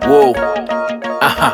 Whoa. Aha.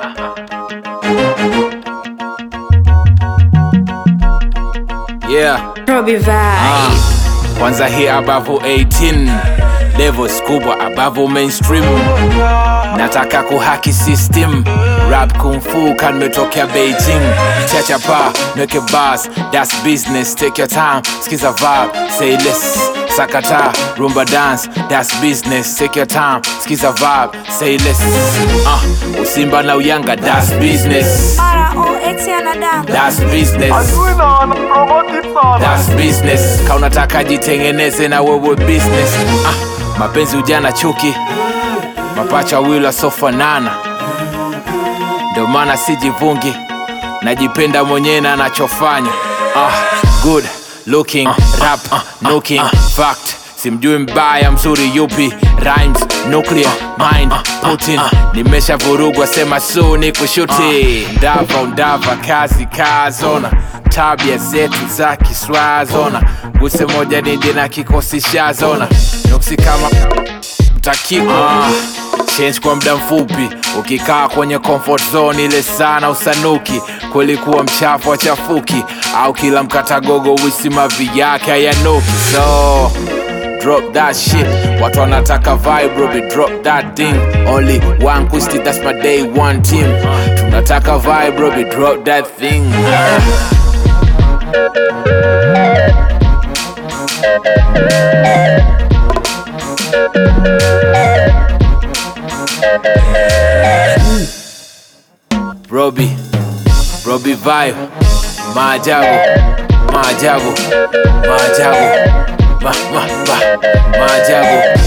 Yeah. Robbie Vibe. Ah. Kwanza hii above 18 levels kubwa above mainstream nataka kuhaki system rap kung fu kan metokea beijing chacha pa nweke bas that's business take your time skiza vibe say less sakata rumba dance that's business take your time skiza vibe say less uh, usimba na uyanga that's business R-O-X anadamu. that's business That's business. Ka unataka jitengeneze na wewe business. Ah, mapenzi ujana chuki, mapacha wawili wasofanana, ndio maana sijivungi, najipenda mwenyewe na nachofanya. Ah, good looking rap looking fact simjui mbaya mzuri yupi rhymes nuclear mind putin nimesha vurugwa sema su ni kushuti ndava undava kazi kazona tabia zetu za kiswazona guse moja nije na kikosi shazona nuksi kama takiwa change kwa muda mfupi ukikaa kwenye comfort zone ile sana usanuki kweli kuwa mchafu wachafuki au kila mkatagogo wisimavi yake hayanuki so drop that shit watu wanataka vibe Robbie, drop that thing only one quisty that's my day one team tunataka vibe Robbie, drop that thing Robbie, Robbie vibe maajabu maajabu maajabu ma, ma, ma, maajabu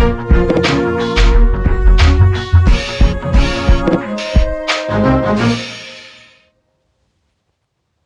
Thank you.